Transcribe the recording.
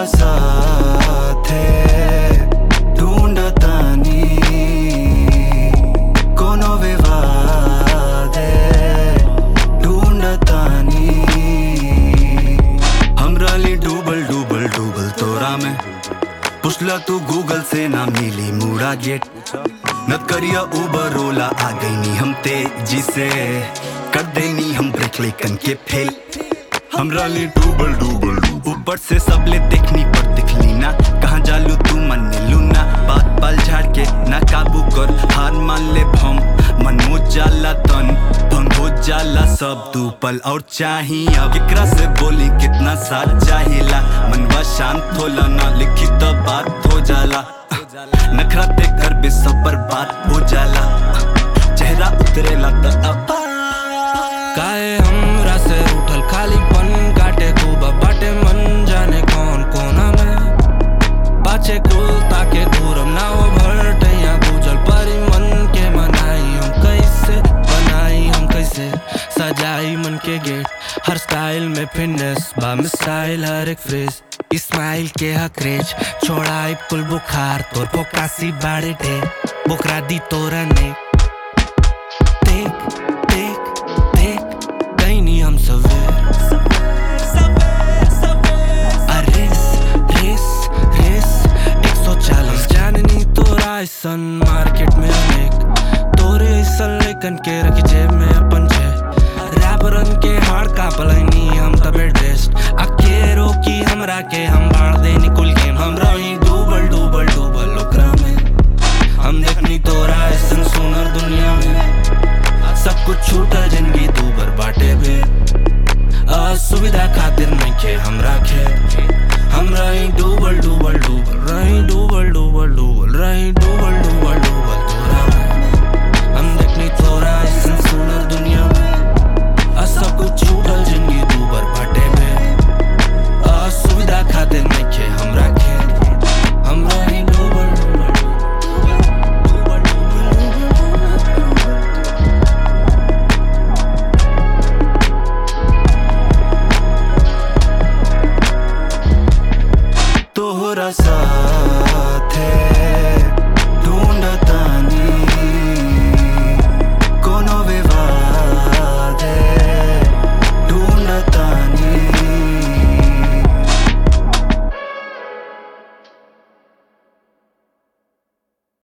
साथे ढूंढतानी कोनो विवादे ढूंढतानी हमरा लिए डूबल डूबल डूबल तोरा में पुछला तू गूगल से ना मिली मुड़ा गेट नत करिया उबर ओला आ गई नी हम तेजी से कर देनी हम ब्रेक लेकन के फेल हमरा लिए डूबल डूबल ऊपर से सब ले देखनी पर दिखली ना कहाँ जालू तू मन लू ना बात पल झाड़ के ना काबू कर हार मान ले भम मन हो जाला तन भंग हो जाला सब तू पल और चाही अब केकरा से बोली कितना साथ चाहिला मनवा शांत होला ना लिखी तो बात हो जाला नखरा ते कर बे सब बर्बाद हो जाला चेहरा उतरेला त अब काहे हमरा से उठल खालीपन काटे खूब बाटे मन जाने कौन कोना में पाछे कुल ताके दूरम ना हो भरटैया गुजल परी मन के मनाई हम कैसे बनाई हम कैसे सजाई मन के गेट हर स्टाइल में फिटनेस बा स्टाइल हर एक फ्रेज स्माइल के हकरेज छोड़ाई पुल बुखार तोर पोकासी बाड़े डे बुकरा दी तोरा ने देख देख देख कहीं नहीं हम सवेर रेस रेस रेस एक सौ चालीस जाननी तोरा ऐसन मार्केट में अनेक तोरे ऐसन लेकन के रख जेब में अपन छे रैपरन के हार का पलनी हम तबे ड्रेस्ड अके रोकी हमरा के हम बाढ़ दे निकुल गेम हमरा ही डूबल डूबल डूबल ओकरा में हम देखनी तोरा ऐसन सुनर दुनिया में सब कुछ छूटा जिंदगी तू बर बाटे बे असुविधा खातिर नहीं खे हमरा खे हमरा ही डूबल डूबल डूबल रही डूबल डूबल डूबल रही डूबल डूबल डूबल तोरा में हम देखनी तोरा ऐसन सुनर दुनिया में आ सब कुछ छूटल जिंदगी तू बर बाटे बे असुविधा खातिर नहीं खे हमरा खे हमरा ही डूबल डूबल डूबल डूबल डूबल तोहरा साथे ढूंढता